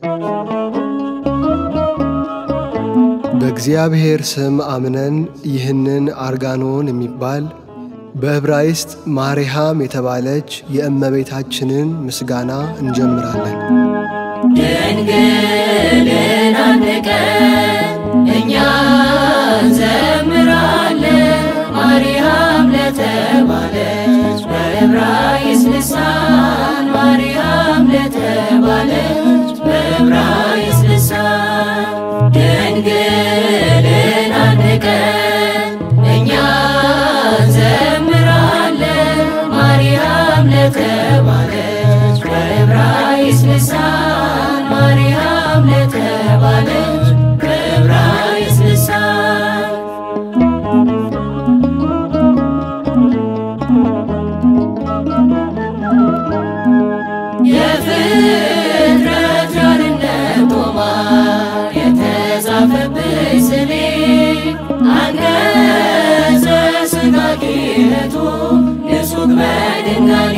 በእግዚአብሔር ስም አምነን ይህንን አርጋኖን የሚባል በዕብራይስጥ ማሪሃም የተባለች የእመቤታችንን ምስጋና እንጀምራለን። ድንግልን አንድ ቀን እኛ እንዘምራለን። ማርያም ለተባለች በዕብራይስጥ ልሳን ማርያም ለተባለች በዕብራይስጥ ልሳን ድንግልን አንድ ቀን እኛ እንዘምራለን። ማርያም ለተባለች በዕብራይስጥ ልሳን ማርያም ለተባለች በዕብራይስጥ ልሳን የፍጥረት ዳርነት ጦማር የተጻፈብሽ ስሜ አንቀጸ ሥጋ ኪነቱ ንጹሕ በድንጋሌ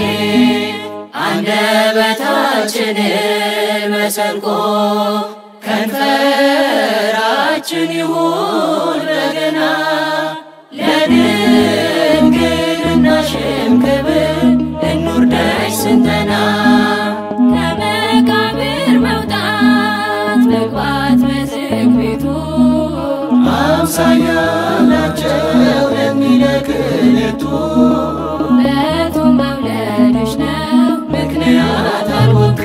አንደበታችንን መሰንቆ ከንፈራችን ይሁን በገና ለድንግልናሽም ክብር እንውርደሽ ስንተና ከመቃብር መውጣት መግባት በዝግ ቤቱ አምሳያ ናቸው ለሚለክልቱ በቱም መውለድሽ ነው ምክንያት አልወጡ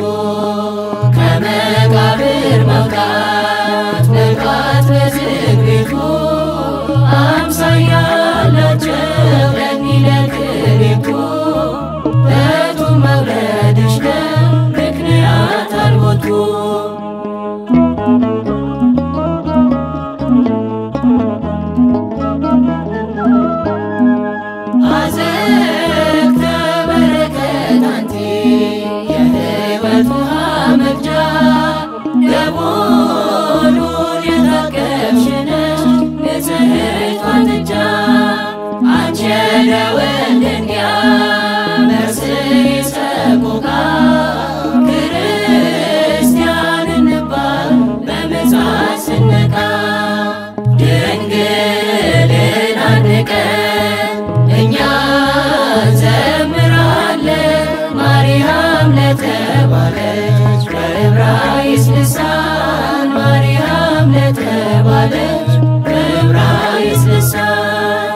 ከመቃብር መውጣት መግባት በዝግ ቤቱ አምሳያ ናቸው ለሚለክልቱ በቱም መውለድሽ ነው ምክንያት አልወጡ አዘቅተ በረከት አንቲ የሕይወት ውሃ መቅጃ ደቦሉን የታቀፍሽ ነሽ ንጽሕት ዋትጃ አንቺ የደወል ድንጋይ መርስዔ ሰቆቃ ክርስቲያን እንባል በምጽአት ስንነቃ ድንግልን አንድ ቀን እኛ እንዘምራለን። ማርያም ለተባለች በዕብራይስጥ ልሳን ማርያም ለተባለች በዕብራይስጥ ልሳን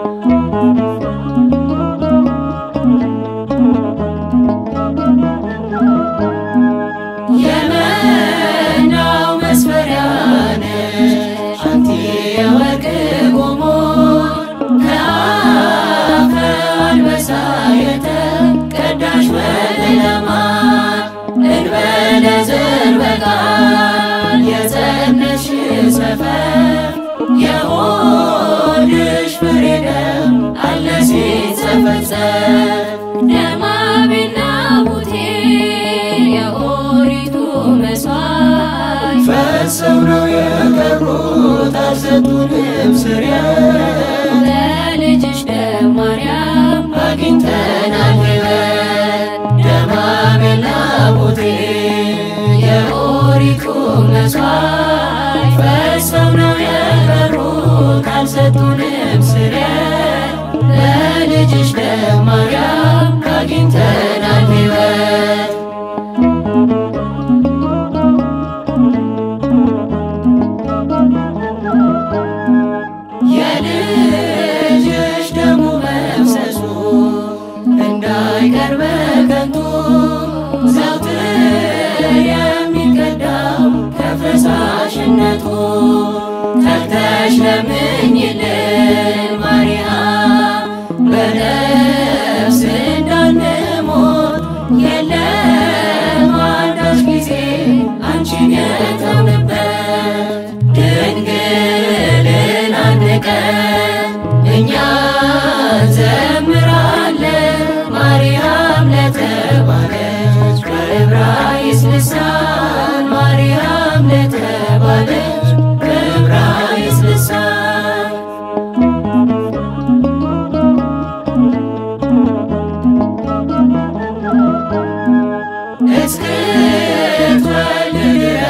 የመናው መስፈሪያ ነሽ አንቲ የወርቅ ጎሞር ከአፈ አንበሳ የተቀዳሽ ወለማር እንበለ ዘር በቃል የጸነሽ ሰፈር የሆድሽ ፍሬ ደም አለ ሲጸፈጸፍ ደማቤና ቡቴ የኦሪቱ መስዋዕት ፈጽም ነው የቀሩት አልሰጡንም ስርየት ለልጅሽ ደም ማርያም አግኝተናል ሕይወት ደማቤና ቡቴ የኦሪቱ መስዋዕት ፈጽም ነው የቀሩት አልሰጡንም ስርየት ለልጅሽ ደም ማርያም አግኝተናል ሕይወት የልጅሽ ደሙ መፍሰሱ እንዳይቀር በከንቱ ዘውትር የሚቀዳው ከፈሳሽነቱ ተግተሽ ለምኝልን ማርያም በነፍስ እንዳንሞት የለም አንዳች ጊዜ አንቺን የተውንበት ድንግልን አንድ ቀን እኛ እንዘምራለን። ማርያም ለተባለች በዕብራይስጥ ልሳን ማርያም ለተባለች በዕብራይስጥ ልሳን እስክትወልድ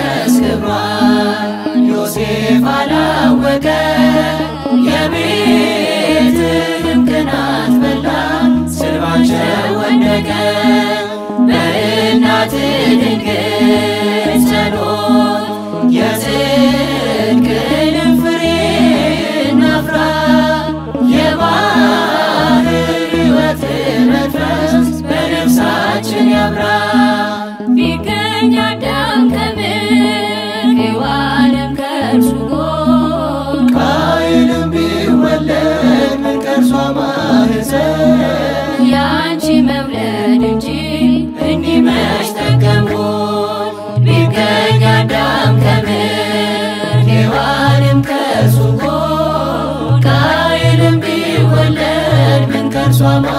አዳም ከምድር ሔዋንም ከእርሱ ጎን ቃየንም ቢወለድ ምን ከእርሷ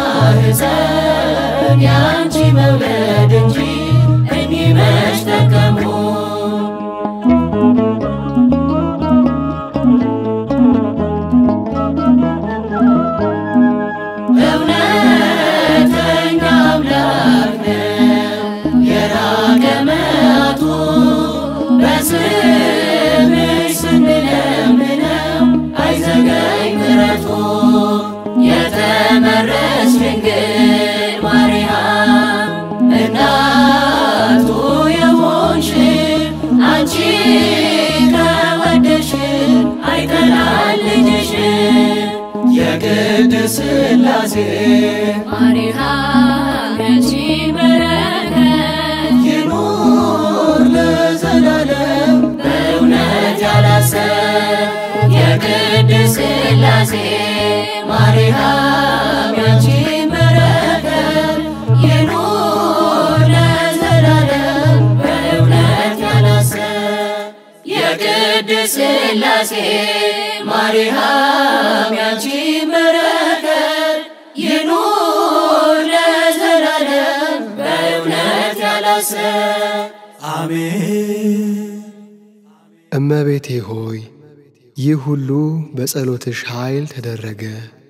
ማኅፀን ያንቺ መውለድ እንጂ እኚህ መች ጠቀሙ እውነተኛ አምላክ ነው የራቀ መዓቱ በስምሽ ስንለምነው አይዘገይ ምሕረቱ የተመረጥሽ ድንግል ማርያም እናቱ የሆንሽ አንቺ ከወደድሽ አይጠላል ልጅሽ የቅድስት ሥላሴ ማርያም ያንቺ በረከት ይኑር ለዘላለም በእውነት ያላሰብ የቅድስት ሥላሴ ማርያም ያንቺ በረከት ይኑር ለዘላለም በእውነት ያላሰብ የቅድስት ሥላሴ ማርያም ያንቺ በረከት ይኑር ለዘላለም በእውነት ያላሰብ አሜን። እመቤቴ ሆይ ይህ ሁሉ በጸሎትሽ ኃይል ተደረገ።